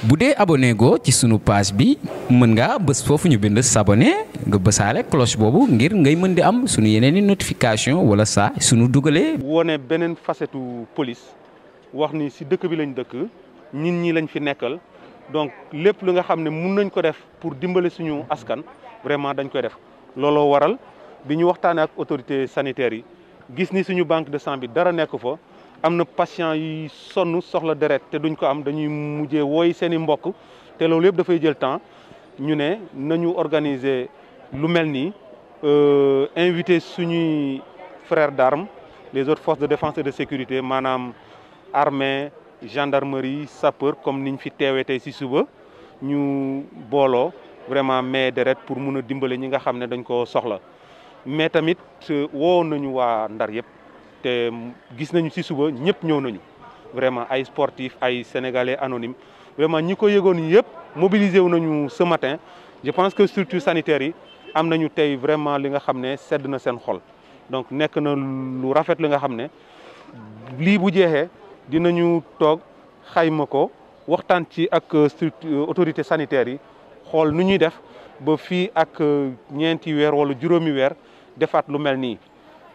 bu dee abonné goo ci sunu page bi mën ngaa bës foofu ñu bind s'abonné nga bësaale cloche boobu ngir ngay mën di am sunu yeneen i notification wala saa sunu dugalee. wone beneen facette police wax ni si dëkk bi lañ dëkk ñin ñi lañ fi nekkal donc lépp lu nga xam ne mun nañ ko def pour dimbale suñu askan vraiment dañ koy def looloo waral bi ñu waxtaanee ak autorités sanitaires yi gis ni suñu banque de sang bi dara nekk fa. am na patient yi sonn soxla deret te duñ ko am dañuy mujjee wooy seen i mbokk te loolu yëpp dafay jël temps ñu ne nañu organiser lu mel nii invité suñuy frères d'armes les autres forces de défense et de sécurité maanaam armée gendarmerie sapeur comme niñ fi teewee tey ci suba ñu booloo vraiment mais deret pour mun a dimbale ñi nga xam ne dañ ko soxla mais tamit woo nañu waa Ndar yëpp. te gis nañu ci suba ñëpp ñëw nañu vraiment ay sportifs ay sénégalais anonymes vraiment ñi ko yëgoon yëpp mobilisé wu nañu ce matin je pense que structures sanitaires yi am nañu tey vraiment li nga xam ne sedd na seen xol donc nekk na lu rafet li nga xam ne lii bu jeexee dinañu toog xayma ko waxtaan ci ak structure autorités sanitaires yi xool nu ñuy def ba fii ak ñeenti weer wala juróomi weer defaat lu mel nii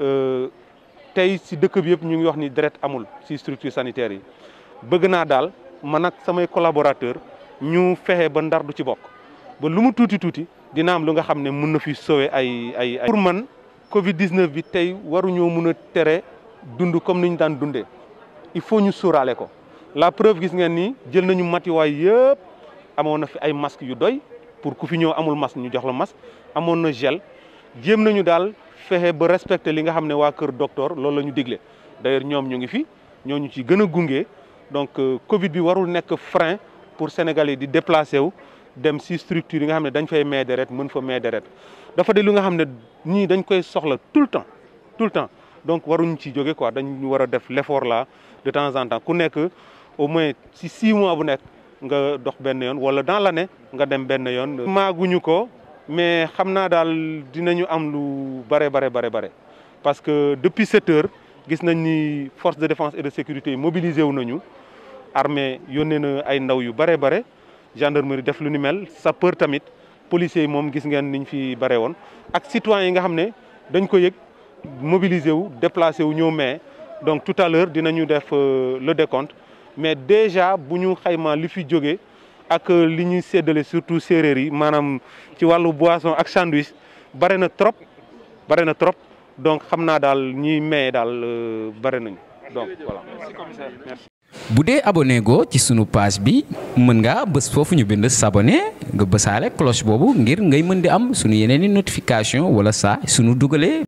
tey si dëkk bi yëpp ñu ngi wax ni deret amul si structure sanitaire yi bëgg naa daal man ak samay collaborateur ñu fexe ba ndar du ci bokk ba lu mu tuuti tuuti dina am lu nga xam ne mun na fi sauver ay ay ay. pour man Covid 19 bi tey waruñoo mun a tere dund comme ni ñu daan dundee il faut ñu sóoraale ko la preuve gis ngeen ni jël nañu matuwaay yëpp amoon na fi ay masques yu doy pour ku fi ñëw amul masque ñu jox la masque amoon na gel jéem nañu daal. fexe ba respecter li nga xam ne waa kër docteur loolu la ñu digle d'ailleurs ñoom ñu ngi fi ñoo ñu ci gën a gunge donc Covid bi warul nekk frein pour Sénégalais di déplacer wu dem si structure yi nga xam ne dañ fay may deret mën fa may deret dafa de lu nga xam ne ñii dañ koy soxla tout le temps tout le temps donc waruñ ci jóge quoi dañ war a def l'effort là de temps en temps ku nekk au moins si six mois bu nekk nga dox benn yoon wala dans l'année nga dem benn yoon. maaguñu ko. mais xam naa daal dinañu am lu bare bare bare bare parce que depuis sept heures gis nañ ni force de défense et de sécurité mobilisé wu nañu armée yónnee na ay ndaw yu bare bare gendarmerie def lu ni mel sapeur tamit policiers yi moom gis ngeen niñ fi bare woon ak citoyens yi nga xam ne dañ ko yëg mobilisé wu déplacé wu ñëw mais donc tout à l'heure dinañu def le décompte mais déjà bu ñu xayma li fi jógee ak li ñuy séddale surtout séeréer yi maanaam ci wàllu boisson ak sandwich bare na trop bare na trop donc xam naa daal ñiy maye daal bare nañu donc voilà. merci. bu dee abonné goo ci sunu page bi mën ngaa bës foofu ñu bind s'abonné nga bësaale cloche boobu ngir ngay mën di am sunu yeneen i notification wala saa sunu dugalee.